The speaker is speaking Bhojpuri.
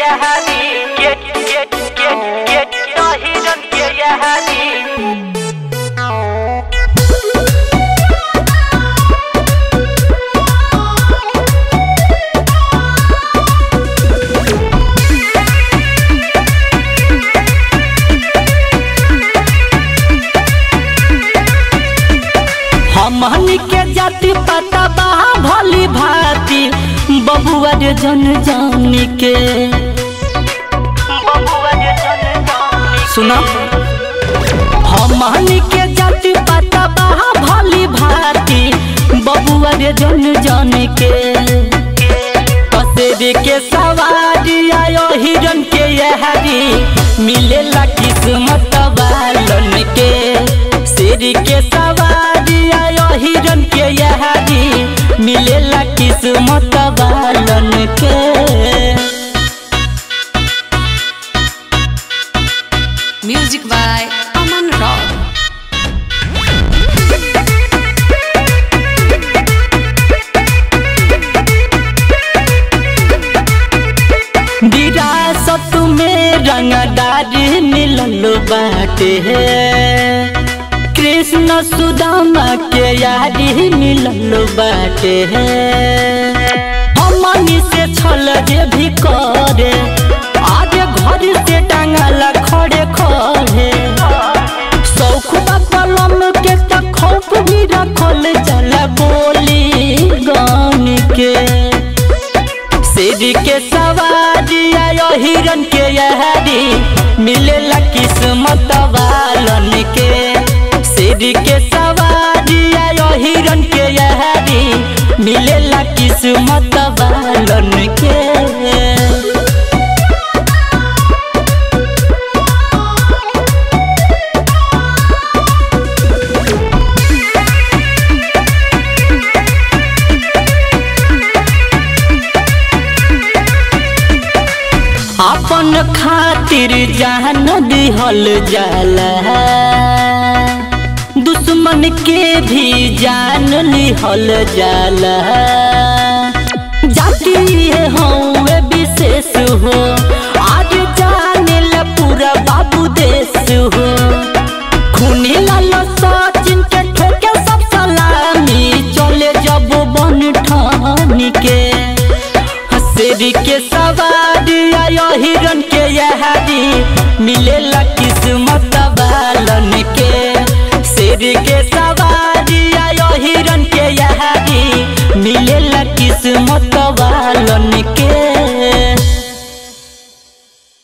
यहानी गेट गेट गेट गेट तो हिरन के यहानी हमनी के जाति पता बा भली भांति बबुआ रे जन जानी के बबुआ जे जन जानी सुना हमनी के जाति पता बा भली भांति बबुआ रे जन जानी के पसेरी के सवारी आयो हिरन के यहारी मिलेला किस्मत वालन के शेर के सवारी आयो हिरन के यहारी मिलेला किस्मत वालन के Music by Aman Rao. विरासत में रंगदारी मिलल बाटे कृष्ण सुदामा के यारी मिलल बाटे हमनी से छल जे भी करे आगे घर से टांगल खड़े खड़े शौक बा कलम के त खौफ भी रखल जला बोली गान के शेर के सवारी आयो हिरन के यहारी मिलेला किस्मत वालन के शेर के सवारी आयो हिरन के यहारी मिलेला किस्मत वालन के अपन खातिर जान दिहल जाला दुश्मन के भी जान लिहल जाला जाति हौवे विशेष हो आज जाने ला पूरा बाबू देश हो खूनी लाल सचिन के ठोके सब सलामी चले जब बन ठानी के शेर के सवारी आयो हिरन के यहारी मिलेला किस्मत वालन के शेर के सवारी आयो हिरन के यहारी मिलेला किस्मत वालन के